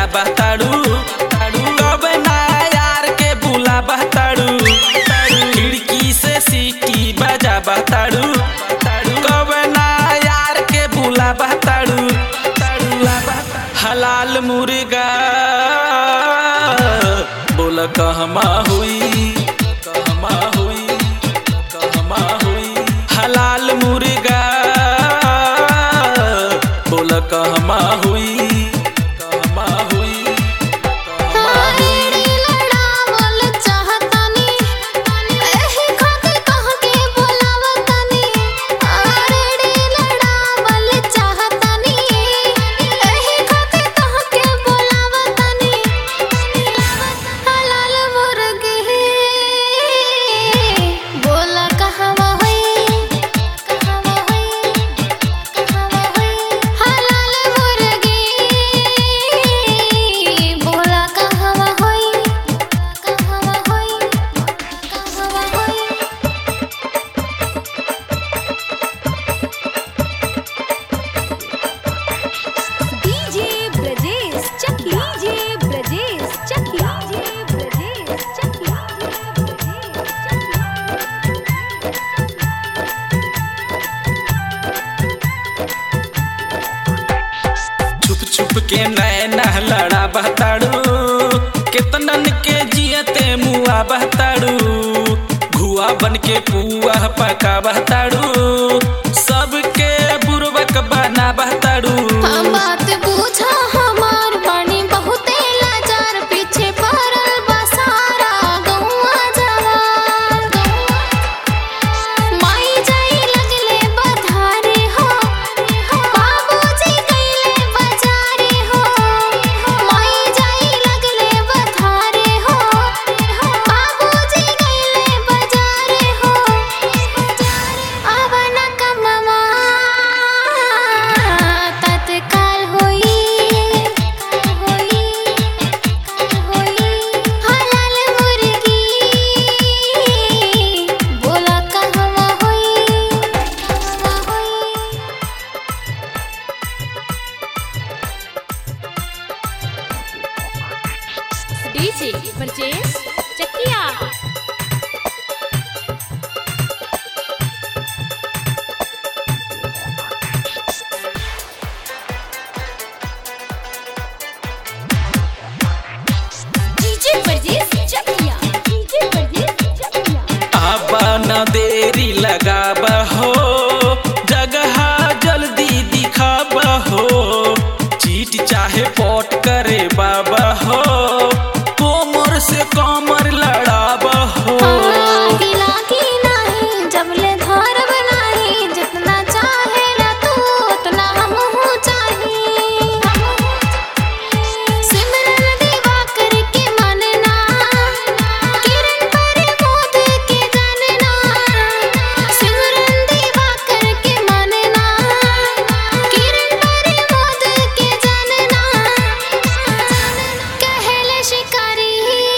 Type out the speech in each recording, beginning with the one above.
बहताड़ू कब ना यार के बुला बहताड़ू खिड़की से सीटी बजा बहताड़ू कब ना यार के बुला बहताड़ू हलाल मुर्गा बोल कहमा हुई कहमा हुई कहमा हुई हलाल मुर्गा बोल कहमा हुई कहमा हुई कहमा हुई हारेड़ी लड़ावल चाहतानी एही खातिर कह के बोलावतानी हारेड़ी लड़ावल चाहतानी एही खातिर कह के बोलावतानी हलाल मुर्गी बोला कहवा होई कहवा होई कहवा होई हलाल मुर्गी बोला कहवा होई कहवा होई कहवा होई डीजे ब्रजेश चकी डीजे ब्रजेश चकी डीजे ब्रजेश चकी छुप छुप के नैना लड़ा बहताड़ू केतनन के जियते मुआ बहताड़ू घुआ बन के पुआ पका बहताड़ू सबके बुरबक बना बहताड़ू हम बात बूझा हमार बानी बहुते लाचार पीछे पड़ल बा सारा गौआ जवार माई जाई लगले बधारे हो बाबूजी गईले बाजारे हो माई जाई लगले बधारे हो बाबूजी गईले बाजारे हो आवन कमवा तत्काल होई होई होई हलाल मुर्गी बोला कहवा होई कहवा होई DJ Brajesh Chakia DJ Brajesh Chakia DJ Brajesh Chakia आबा न देरी लगाब हो जगह जल्दी दिखाब हो चीट चाहे पॉट करे बाबा हो कोमर से कमर लड़ाब हो आगी लागी नाही जबले धरब नाही जितना चाहे ला तू उतना हमहू चाही सिमरन देवा करके मनना किरण पर मोद के जानना सिमरन देवा करके मनना किरण पर मोद के जानना कहले शिकारी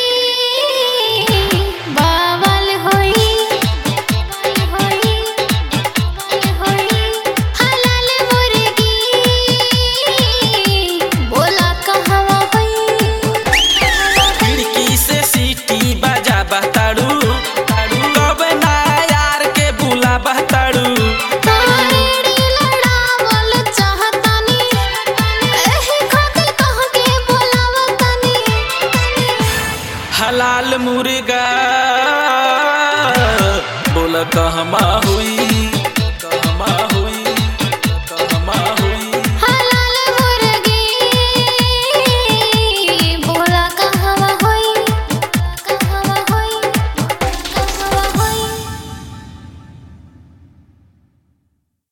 बावल होई होई होई हलाल मुर्गी बोला कहवा होई खिड़की से सीटी बजा बहताड़ू कब ना यार के बुला बहताड़ू हारेड़ी लड़ावल चाहतानी एही खातिर कह के बोलावतानी हलाल मुर्गा बोल कहमा